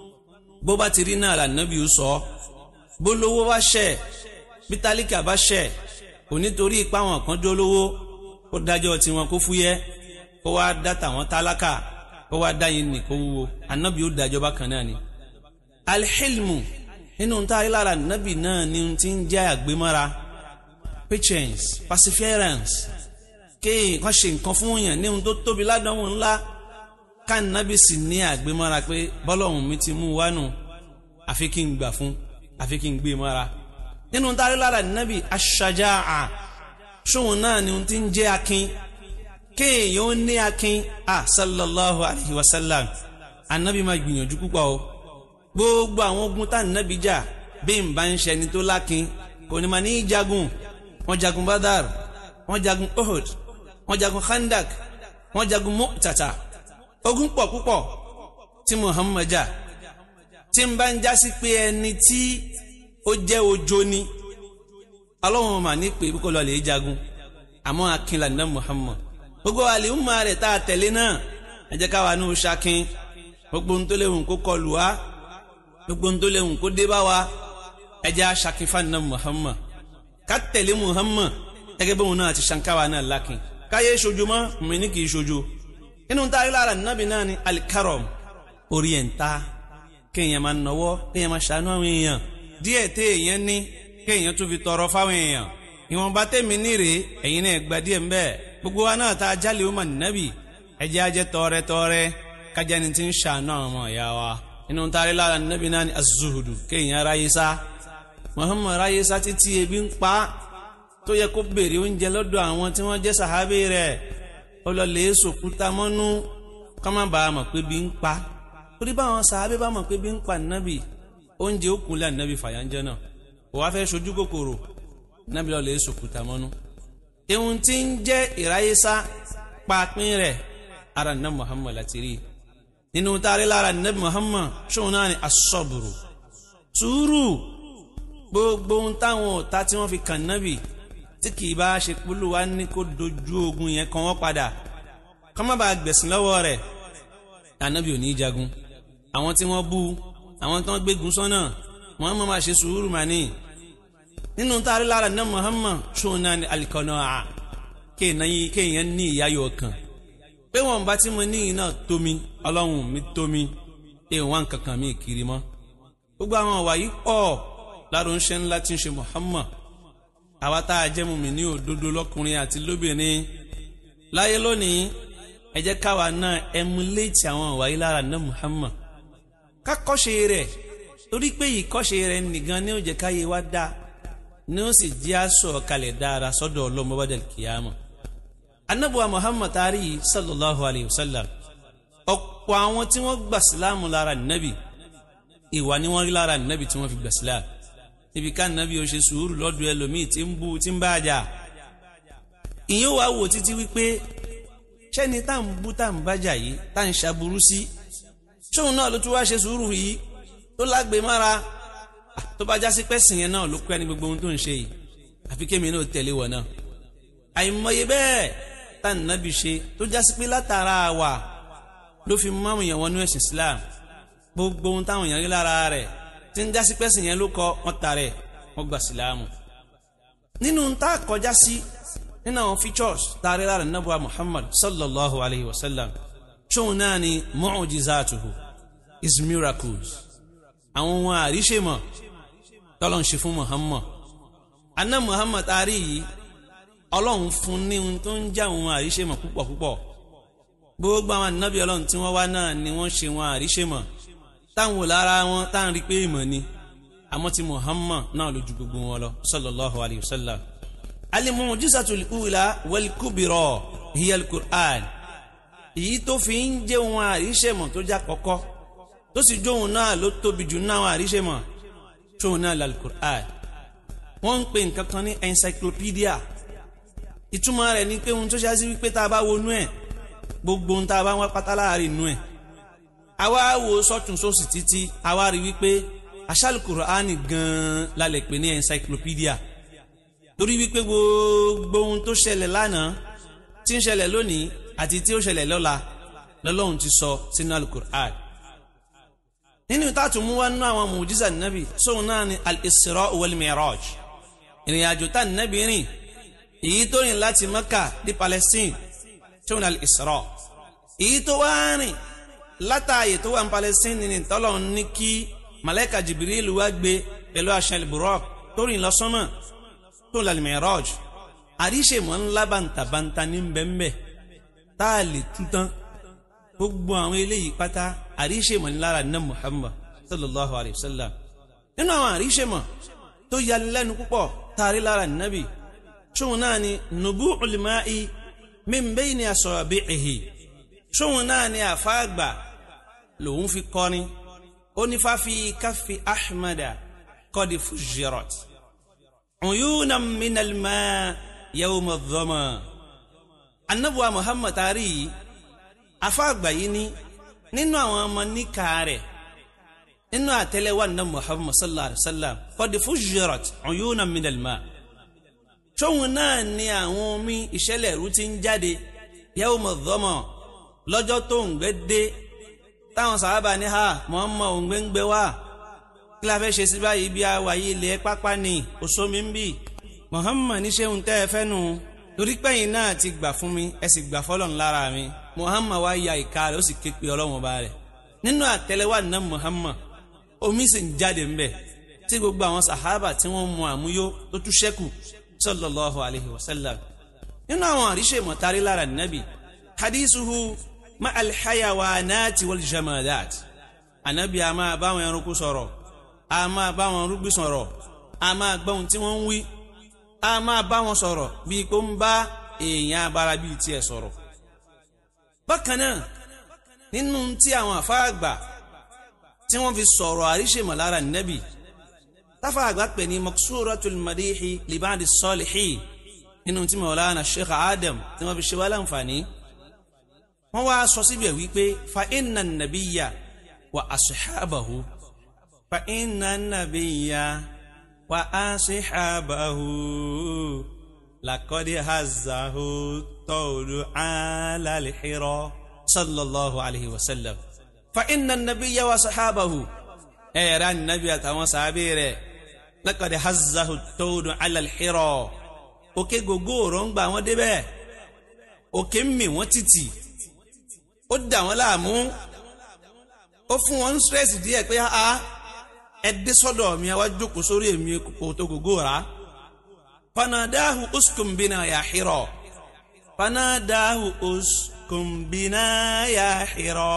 bó bá ti rí náà lànàbì ó sọ bó lówó bá ṣẹ̀ bí tálíkà bá ṣẹ̀ kò nítorí ipá wọn kan jó lówó kó dájọ́ tiwọn kó fúyẹ́ kó wá dá tàwọn tálákà kó wá dá yín nì kó wúwo ànábì ó dájọ́ bákan náà ni. alhilmu nínú táyé lára ànábì náà ni ti ń jẹ́ àgbémọ́ra patience perseverance kéèyàn kan ṣe nǹkan fún yàn ní ohun tó tóbi ládánwò ńlá káànábì sì ní àgbémọ́ra pé bọ́lọ́hùn mi ti mú wá nù àfi kí n gbà fún àfi kí n gbé mọ́ra nínú tárí lára nábì aṣájáà ṣóhun náà ni ohun tí ń jẹ́ akin kéèyàn ó ní akin a sallallahu alayhi wa sallam anabi máa gbìyànjú púpọ̀ o gbogbo àwọn ogun tá nábì jà bí n bá ń ṣe ẹni tó lákin kò ní ma ní jagun wọ́n jagun badar wọ́n jagun ohud wọ́n jagun khandak wọ́n jagun mu'tata ogun pọ̀ púpọ̀ tí muhammad jà tí n bá ń jásí pé ẹni tí ó jẹ́ ojo ni ọlọ́run mà ní pé kó lọ lè jagun àmọ́ akínlá ní muhammad gbogbo àlèhùnmá rẹ̀ tá a tẹ̀lé náà ẹ jẹ́ káwa ní o ṣakin gbogbo ohun tó léwu kó kọlù wá gbogbo ohun tó léwu kó dé bá wa ẹ jẹ́ aṣakin fáànà muhammad ká tẹ̀lé muhammad gẹ́gẹ́ bóun náà ti ṣankáwa náà lákin káyé ṣojo mọ́ mi ní kì í ṣojo inú taari lára nàbì náà ni alikarom orienta kéèyàn máa nọwọ́ kéèyàn máa ṣàánú àwọn èèyàn díẹ̀ tẹ́ èèyàn ní kéèyàn tún fi tọrọ fáwọn èèyàn ìwọ̀nba tẹ̀mí nírè ẹ̀yin náà gba díẹ̀ ńbẹ́ gbogbo wa náà tá a jálè ó mà nàbì ẹ̀jẹ̀ ajẹ́ tọrẹtọrẹ kájà ni ti ń ṣàánú àwọn ọmọ ìyá wa inú taari lára nàbì náà ni azuhudu kéèyàn ráyé sá muhammad ráyé sá títí ebi ń pa tó yẹ kó béèrè oúnjẹ lọ́dọ̀ àwọn tí wọ́n jẹ́ sàhábì rẹ̀ ó lọ lè sòkúta mọ́nú ká má bàa mọ̀ pé bí ń pa torí báwọn sàhábì bá mọ̀ pé bí ń pa nàbì oúnjẹ ó kúnlẹ̀ nàbì fàyànjẹ́ náà kò wá fẹ́ sojú kòkòrò nàbì lọ lè sòkúta mọ́nú. ihun tí ń jẹ́ ìráyésá papín rẹ̀ ara nàbì muhammad láti rí nínú taari lára nàbì muhammad ṣóun náà ni asọ́bùrù sùúrù gbogbo ohun táwọn ọ̀tá tí wọ́n fi kàn nàbì tí kì í bá ṣe polú wa ní kó dojú ogun yẹn kan wọ́n padà kọ́ má bàa gbẹ̀sìn lọ́wọ́ rẹ̀ ànábì ò ní í jagun àwọn tí wọ́n bú àwọn tí wọ́n gbégun sọ́nà wọ́n mọ̀ máa ṣe sùúrù mà ní. nínú táàrí lára náà Muhammad ṣóun náà ní alikọ́nà à kéèyàn ní ìyáyọ̀ kan pé wọn bá tí mo ní yìí náà tómi ọlọ́run mi tómi èèwọ̀n kankan mi kiri mọ́ gbogbo àwọn ọ̀wà yìí pọ̀ láàrú ńṣẹ́ ńlá tí ń ṣe Muhammad àwa tá a jẹ́ mumi ní òdodo lọ́kùnrin àti lóbìnrin láyé lónìí ẹ jẹ́ káwa náà ẹmuléètì àwọn ọ̀wà yìí lára náà Muhammad ká kọ́ṣe rẹ̀ torí pé yìí kọ́ṣe rẹ̀ nìgan ní ó jẹ́ káyé wá dá ní ó sì jẹ́ aṣọ kalẹ̀ dára sọ́dọ̀ ọlọ́mọ bá dẹ̀ kíyàmọ̀ anabuwa Muhammad tari sallallahu alayhi wa sallam ọ̀pọ̀ àwọn tí wọ́n gbà sílámù lára nàbì ìwà ni wọ́n rí lára nàbì tí wọ́n fi gbà sílámù níbi ká nàbí o ṣe sùúrù lọ́dọ̀ ẹlòmíì tí ń bú tí ń bá a jà ìyẹn wàá wò títí wípé ṣẹ́ni tá ń bú tá ń bájà yìí tá ń ṣàbùrú sí ṣóun náà ló tún wáá ṣe sùúrù yìí tó lágbe mára tó bá jásí pẹ́sìn yẹn náà ló kọ́ ẹni gbogbo ohun tó ń ṣe yìí àfi kémi náà tẹ̀lé wọ̀ náà àìmọye bẹ́ẹ̀ tá ń nàbí ṣe tó jásí pé látara wà ló fi máwùn yẹn wọnú ẹ̀sìn Islam gbogbo ohun táwọn èèyàn rí lára rẹ̀ tí ń jásí pẹ́sìn yẹn ló kọ́ wọ́n ta rẹ̀ wọ́n gbà síláàmù. nínú tá a kọjá sí nínú àwọn features tá a rí lára nàbùwà Muhammad sallallahu alayhi wa sallam ṣóun náà ni mu'jizatuhu his miracles àwọn ohun àríṣèmọ̀ tọ́lọ̀ ń ṣe fún Muhammad aná Muhammad taari yìí ọlọ́run fún ní ohun tó ń já ohun àríṣèmọ̀ púpọ̀ púpọ̀ gbogbo àwọn ànábì ọlọ́run tí wọ́n wá náà ni wọ́n ṣe wọn àríṣèmọ̀ táwọn wò lára wọn táwọn rí pé ìmọ̀ ni àmọ́ ti Muhammad náà lójú gbogbo wọn lọ sallallahu alayhi wa sallam al-mu'jizatul ula wal kubra hiya al-Qur'an èyí tó fi ń jẹ́ wọn àríṣèmọ̀ tó já kọ́kọ́ tó sì jóun náà ló tóbi jù náà àríṣèmọ̀ tóun náà lal-Qur'an wọ́n ń pè nǹkan kan ní encyclopedia ìtumọ̀ rẹ̀ ni pé ohun tó ṣáà sí wípé tá a bá wọnú ẹ̀ gbogbo ohun tá a bá wá pátá láàrin inú ẹ̀ àwa wo sọ́tún sósì títí àwa rí wípé àṣàlù kùránì gan-an la lè pè ní encyclopedia torí wípé gbogbo ohun tó ṣẹlẹ̀ lánàá tí ń ṣẹlẹ̀ lónìí àti tí ó ṣẹlẹ̀ lọ́la lọ́lọ́run ti sọ sínú alukur'an nínú ìtàtún mú wá nínú àwọn mùjísà nàbì sóun náà ni al-Isra wal Mi'raj ìrìn àjò tá nàbì rìn èyí tó rìn láti Mẹ́kà dé Palestine sóun al-Isra èyí tó wá rìn látààyè tó wà ní Palestine ní tọ́lọ̀ ní kí malaika Jibril wá gbé pẹ̀lú àṣẹ al-Buraq tó rìn lọ́sọ́mọ̀ tó ń lalẹ̀ Mi'raj àríṣe mọ́ ńlá bàǹtàbàǹtà ní bẹ́ńbẹ́ tá a lè tú tán gbogbo àwọn eléyìí pátá àríṣe mọ́ ńlára ní Muhammad sallallahu alayhi wa sallam nínú àwọn àríṣe mọ́ tó yà lẹ́nu púpọ̀ tààrí lára nàbì ṣóun náà ni nubu'ul ma'i min bayni asabi'ihi ṣóun náà ni àfáàgbà lòun fi kọrin ó ní fáfi káfí ahmada kọ́di fujirat uyuna minal ma yawma dhama anabuwa muhammad tari yìí àfáàgbà yìí ní nínú àwọn ọmọ níkà rẹ̀ nínú àtẹ́lẹwà ní muhammad sallallahu alaihi wa sallam kọ́di fujirat uyuna minal ma ṣóun náà ni àwọn omi ìṣẹ̀lẹ̀ ẹ̀rú ti ń jáde yawma dhama lọ́jọ́ tó ń gbé dé táwọn sàábà ní ha Muhammad òǹgbẹ ń gbé wá kí la fẹ́ ṣe sí báyìí bí awàyí ilẹ̀ pápá ni òṣomi ń bì Muhammad ní ṣéun tẹ́ ẹ fẹ́ nu torí pẹ́yìn náà ti gbà fún mi ẹ sì gbà fọ́lọ́n lára mi muhammad wá ya ìka rẹ̀ ó sì ké pe ọlọ́run ọba rẹ̀ nínú àtẹ́lẹwọ́ àná muhammad omi sì ń jáde ńbẹ̀ tí gbogbo àwọn sàhábà tí wọ́n mu àmúyó tó tún ṣẹ́kù sallallahu alayhi wa sallam nínú àwọn àríṣe mọ̀tàrí lára nàbì hadisuhu ma alhayawanati wal jamadat anabi a máa bá àwọn ẹranko sọ̀rọ̀ a máa bá àwọn rúgbìn sọ̀rọ̀ a máa gbọ́ ohun tí wọ́n ń wí a máa bá wọn sọ̀rọ̀ bíi kó ń bá èèyàn abara bíi tiẹ̀ sọ̀rọ̀ bákan náà nínú tí àwọn àfáàgbà tí wọ́n fi sọ̀rọ̀ àríṣèmọ̀ lára nẹ́bì táfàgbà pè ní maksuratul madihi libadi salihin nínú tí Maulana Sheikh Adam tí wọ́n fi ṣe wá láǹfààní wọ́n wá sọ síbẹ̀ wípé fa inna nabiyya wa ashabahu fa inna nabiyya wa ashabahu laqad hazzahu tawlu ala al-hira sallallahu alayhi wa sallam fa inna nabiyya wa sahabahu ẹ̀rọ anabi àtàwọn sàábì rẹ̀ laqad hazzahu tawlu ala al-hira òkè gògó òròǹgbà wọn débẹ̀ òkè ń mì wọ́n títì ó dà wọ́n láàmú ó fún wọn stress díẹ̀ pé a ẹ dé sọ́dọ̀ mi ẹ wá jókòó sórí èmi kò tó gògó rà fanadahu uskun bina ya Hira fanadahu uskun bina ya Hira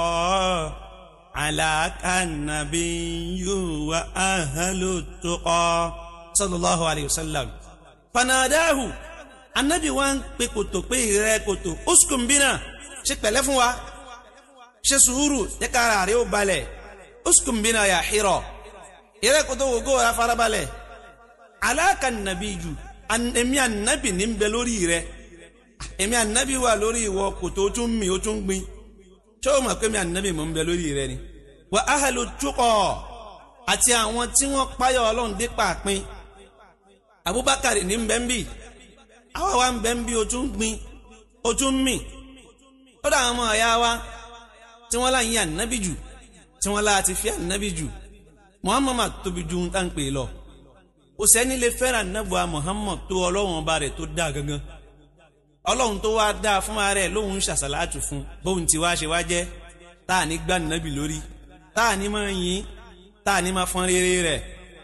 alaka nabiyyu wa ahlu tuqa sallallahu alayhi wa sallam fanadahu anabi wa ń pe kòtò pé ìrẹ kòtò uskun bina ṣe pẹ̀lẹ́ fún wa ṣe sùúrù jẹ́ ká ara rẹ̀ ó balẹ̀ uskun bina ya Hira ìrẹ kòtò wògó ra farabalẹ̀ alaka nabiyyu èmi anabi ní bẹ lórí rẹ̀ èmi anabi wà lórí ìwọ kòtò ó tún mi ó tún gbin ṣé o mọ̀ pé mi anabi mò ń bẹ lórí rẹ̀ ni wa ahlu tuqa àti àwọn tí wọ́n páyọ̀ ọlọ́run dé pàápín abubakar ní bẹ́ńbì àwa wa ń bẹ́ńbì o tún gbin o tún mì ó dà àwọn ọmọ ọ̀yá wa tí wọ́n láyé ànábì jù tí wọ́n láti fi ànábì jù muhammad tóbi ju ń tàn pé lọ kò sẹ́ni lè fẹ́ràn ànábùwà muhammad tó ọlọ́run ọba rẹ̀ tó dáa gangan ọlọ́run tó wá dáa fún ara rẹ̀ lóun ṣàṣàlátù fún bóun ti wá ṣe wá jẹ́ tá à ní gbà ànábì lórí tá à ní máa yìn tá à ní máa fọ́n rere rẹ̀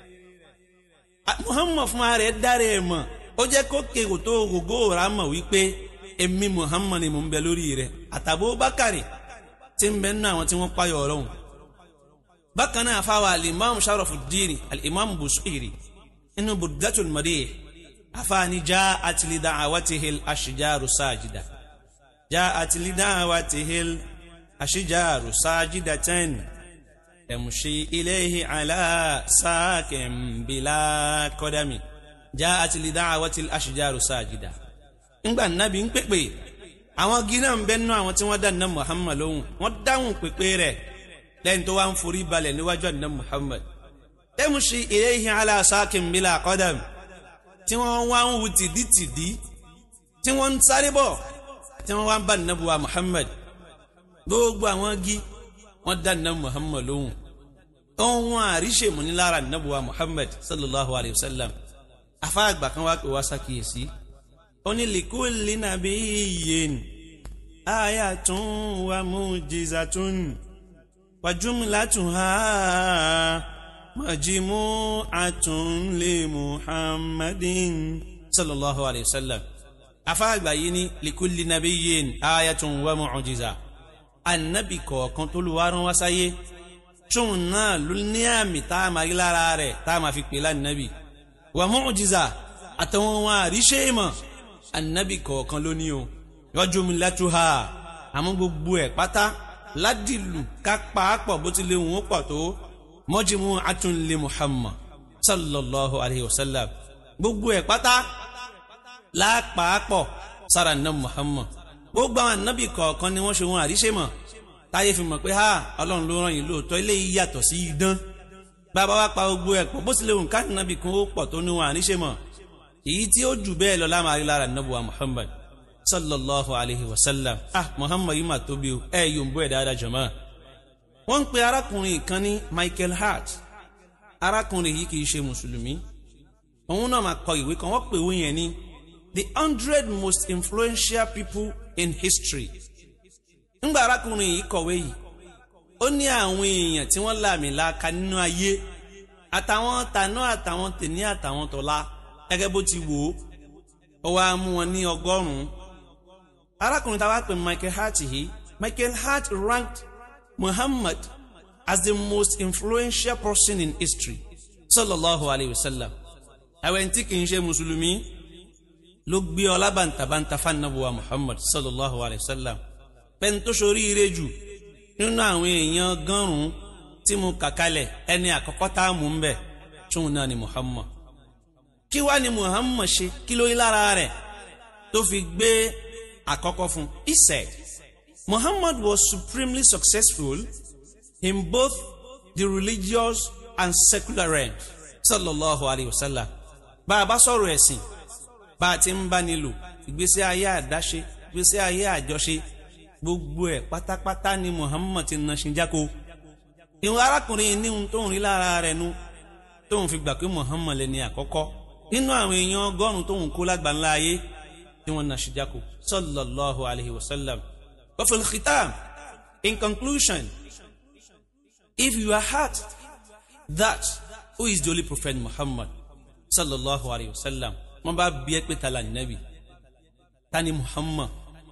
muhammad fún ara rẹ̀ dára ẹ̀ mọ̀ ó jẹ́ kó kéwò tó gògó ra mọ̀ wípé èmi muhammad ni mò ń bẹ lórí rẹ̀ àtàbó bákàrẹ̀ tí ń bẹ nínú àwọn tí wọ́n páyọ̀ ọlọ́run bákan náà fáwọn alimami sharafuddin alimami busiri inú budatul madih afaani já atilida awatihil ashijaru sajida já atilida awatihil ashijaru sajida ten تمشي إليه على ساك بلا قدم جاءت لدعوة الأشجار ساجدة ńgbà nàbí ń pèpè àwọn gíná ń bẹ nínú àwọn tí wọ́n dá nà Muhammad lóhùn wọ́n dáhùn pèpè rẹ̀ lẹ́yìn tó wá ń forí balẹ̀ níwájú àná Muhammad تمشي إليه على ساك بلا قدم tí wọ́n wá ń wu tìdítìdí tí wọ́n ń sáré bọ̀ tí wọ́n wá ń bá nàbùwà Muhammad gbogbo àwọn gí wọ́n dá nà Muhammad lóhùn ohun àríṣe mú ní lára nàbùwà Muhammad sallallahu alayhi wa sallam afáàgbà kan wá pé wá ṣàkíyèsí ó ní likulli nabiyyin ayatun wa mujizatun wa jumlatuha majmu'atun li Muhammadin sallallahu alayhi wa sallam afáàgbà yìí ní likulli nabiyyin ayatun wa mu'jiza annabi kọ̀ọ̀kan tó lu wárán wá sáyé tóun náà ló ní àmì tá a máa rí lára rẹ̀ tá a máa fi pè lánàbì wà mu'jiza àtàwọn wọn àríṣe ìmọ̀ ànábì kọ̀ọ̀kan ló ní o yajumlatuha àmọ́ gbogbo ẹ̀ pátá ládìlù ká pàápọ̀ bó ti lè wọ́n ó pọ̀ tó majmu'atun li Muhammad sallallahu alayhi wa sallam gbogbo ẹ̀ pátá lápàápọ̀ sára nà Muhammad gbogbo àwọn ànábì kọ̀ọ̀kan ni wọ́n ṣe wọn àríṣe mọ̀ táyé fi mọ̀ pé ha ọlọ́run ló rán yín lóòótọ́ eléyìí yàtọ̀ sí idán bàbá wa pa gbogbo ẹ̀ pọ̀ bó tilẹ̀ òun káàdì nàbì kan ó pọ̀ tó ní wọn àníṣe mọ̀ èyí tí ó jù bẹ́ẹ̀ lọ lámàrí lára nàbùwà Muhammad sallallahu alayhi wa sallam ah Muhammad yìí mà tóbi o ẹ yóò ń bọ́ ẹ̀ dáadáa jọ̀mọ́ wọ́n ń pe arákùnrin kan ní Michael Hart arákùnrin yìí kì í ṣe mùsùlùmí òun náà máa kọ ìwé kan wọ́n pè wọ́n yẹn ní the hundred most influential people in history ńgbà arákùnrin yìí kọ̀wé yìí ó ní àwọn èèyàn tí wọ́n làmì laaka nínú ayé àtàwọn tàná àtàwọn tèní àtàwọn tọ̀la gẹ́gẹ́ bó ti wò ó ó wá mú wọn ní ọgọ́rùn-ún arákùnrin tá a wá pè Michael Hart yìí Michael Hart ranked Muhammad as the most influential person in history sallallahu alayhi wa sallam àwọn tí kì í ṣe mùsùlùmí ló gbé ọlá bàǹtàbàǹtà fanabuwa Muhammad sallallahu alayhi wa sallam pẹ́ni tó ṣoríire jù nínú àwọn èèyàn gánrùn tí mo kà kalẹ̀ ẹni àkọ́kọ́ tá a mú ń bẹ̀ tún náà ni Muhammad kí wá ni Muhammad ṣe kí ló yí lára rẹ̀ tó fi gbé àkọ́kọ́ fún he said Muhammad was supremely successful in both the religious and secular realms sallallahu alayhi wa sallam bá a bá sọ̀rọ̀ ẹ̀sìn bá a ti ń bá nílò ìgbésí ayé àdáṣe ìgbésí ayé àjọṣe gbogbo ẹ̀ pátápátá ni Muhammad ti na ṣinjáko ìwọ̀n arákùnrin ní ohun tó ń rí lára rẹ̀ nu tó ń fi gbà pé Muhammad lẹni àkọ́kọ́ nínú àwọn èèyàn ọgọ́rùn-ún tó ń kó lágbàńlá ayé tí wọ́n na ṣinjáko sallallahu alayhi wa sallam wa fil khitam in conclusion if you are hurt that who is the holy prophet Muhammad sallallahu alayhi wa sallam wọ́n bá bí ẹ pé ta la nabi ta ni Muhammad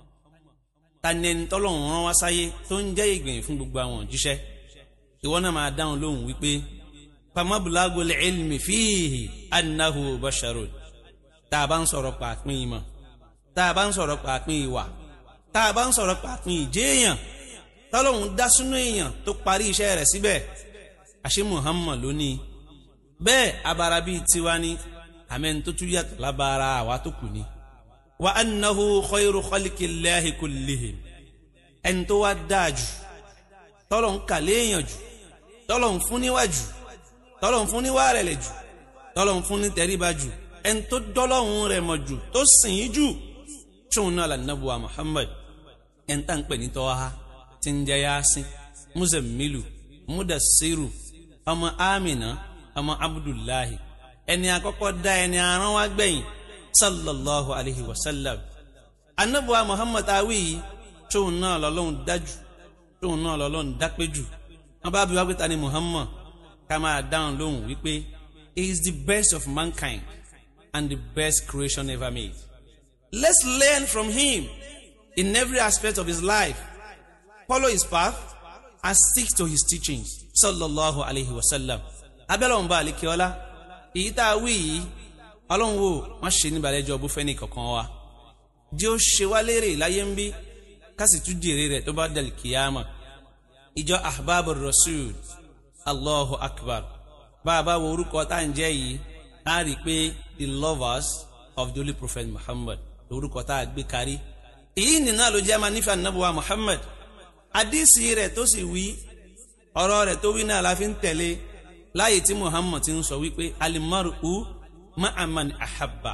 tani ẹni tọ́lọ́run rán wá sáyé tó ń jẹ́ ìgbìyànjú fún gbogbo àwọn òjíṣẹ́ ìwọ náà máa dáhùn lóhùn wípé famabulago ilmi fihi annahu basharun tá a bá ń sọ̀rọ̀ pàápín ìmọ̀ tá a bá ń sọ̀rọ̀ pàápín ìwà tá a bá ń sọ̀rọ̀ pàápín ìjéèyàn tọ́lọ́run dá sínú èèyàn tó parí iṣẹ́ rẹ̀ síbẹ̀ àṣé Muhammad lónìí bẹ́ẹ̀ abara bíi tiwa ni àmẹ́ni tó tún yàtọ̀ lábára àwa tó kù ni wa annahu khayru khalqillahi kullihim ẹni tó wá dáa jù tọ́lọ̀ ń kà léèyàn jù tọ́lọ̀ ń fún níwájú tọ́lọ̀ ń fún níwá rẹ̀lẹ̀ jù tọ́lọ̀ ń fún ní tẹríba jù ẹni tó dọ́lọ́hún rẹ̀ mọ̀ jù tó sìn ín jù tóun náà lànàbùwà Muhammad ẹni tá ń pè ní tọ́ha tí ń jẹ́ Yasin Muzammilu Mudassiru ọmọ Amina ọmọ Abdullahi ẹni àkọ́kọ́ dá ẹni aràn wá gbẹ̀yìn sallallahu alayhi wa sallam anabuwa muhammad awi yìí tóun náà lọ́lọ́run dájú tóun náà lọ́lọ́run dápé jù wọn bá bí wá pé ta ni muhammad ká máa dáhùn lóhùn wípé he is the best of mankind and the best creation ever made let's learn from him in every aspect of his life follow his path and stick to his teachings sallallahu alayhi wa sallam abẹ́lẹ̀ wọn bá àlékè ọlá èyí tá a wí yìí ọlọ́run wo wọ́n ṣe ní balẹ̀jọ́ bó fẹ́ ní kankan wa jẹ́ ó ṣe wá lérè láyé ń bí ká sì tún jèrè rẹ̀ tó bá dàlí kìyàmà ìjọ ahbabu rasul allahu akbar bá a bá wo orúkọ tá à ń jẹ́ yìí á rí i pé the lovers of the holy prophet muhammad orúkọ tá a gbé kárí èyí nìna ló jẹ́ máa nífẹ̀ẹ́ anábùwà muhammad àdìsí rẹ̀ tó sì wí ọ̀rọ̀ rẹ̀ tó wí náà la fi ń tẹ̀lé láyé tí muhammad ti ń sọ wípé alimaru ma'aman ahabba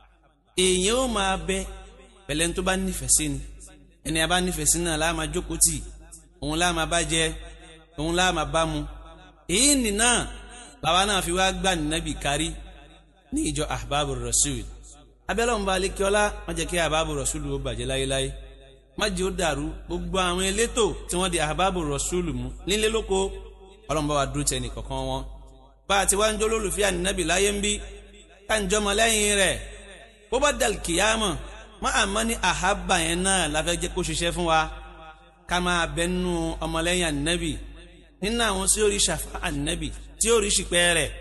èèyàn ó máa bẹ pẹ̀lẹ́ tó bá nífẹ̀ẹ́ sí ni ẹni a bá nífẹ̀ẹ́ sí náà láàmà jókòó tì òun láàmà bá jẹ òun láàmà bá mu èyí nìna bàbá náà fi wá gbà nínábì kárí ní ìjọ ahbabu rasul abẹ́lẹ́ òun bá alékiọ́lá má jẹ́ kí ahbabu rasul ó bàjẹ́ láyéláyé má jẹ́ ó dàrú gbogbo àwọn elétò tí wọ́n di ahbabu rasul mú nílé lóko ọlọ́run bá wa dúró tẹ̀ nìkọ̀kan wọn bá a ti wá ń jó lólùfẹ́ ànínábì láyé ń bí káńjọmọ lẹ́yìn rẹ̀ bó bá dàl kìyàmọ̀ má àmọ́ ní àhábà yẹn náà la fẹ́ jẹ́ kó ṣiṣẹ́ fún wa ká máa bẹnu ọmọlẹ́yìn ànábì nínú àwọn tí ó rí ṣàfà ànábì tí ó rí ṣìpẹ́ rẹ̀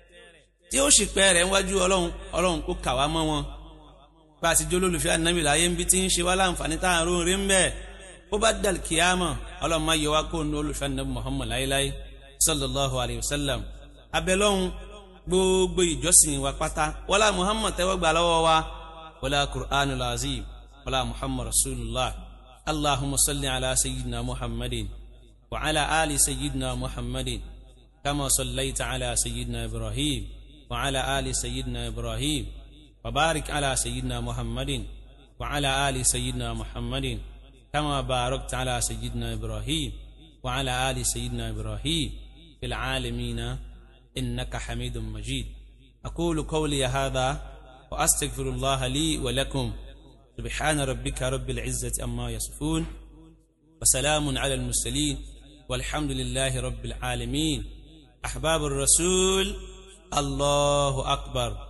tí ó ṣìpẹ́ rẹ̀ níwájú ọlọ́run ọlọ́run kó kà wá mọ́ wọn bá a ti jó lólùfẹ́ ànábì láyé ń bí tí ń ṣe wá láǹfààní tá à ń róore ń bẹ́ẹ̀ bó bá dàl kìyàmọ̀ ọlọ́run má yọ wá kó nu olùfẹ́ ànábì Muhammad láyéláyé sallallahu alayhi wa sallam abẹ́lọ́hún gbogbo ìjọsìn wa pátá wọlá muhammad tẹ́wọ́ gbà lọ́wọ́ wa wọlá qur'an al-azim wọlá muhammad rasulullah allahumma salli ala sayyidina muhammadin wa ala ali sayyidina muhammadin kama sallaita ala sayyidina ibrahim wa ala ali sayyidina ibrahim wa barik ala sayyidina muhammadin wa ala ali sayyidina muhammadin kama barakta ala sayyidina ibrahim wa ala ali sayyidina ibrahim fil alamina إنك حميد مجيد أقول قولي هذا وأستغفر الله لي ولكم سبحان ربك رب العزة أما يصفون وسلام على المرسلين والحمد لله رب العالمين أحباب الرسول الله أكبر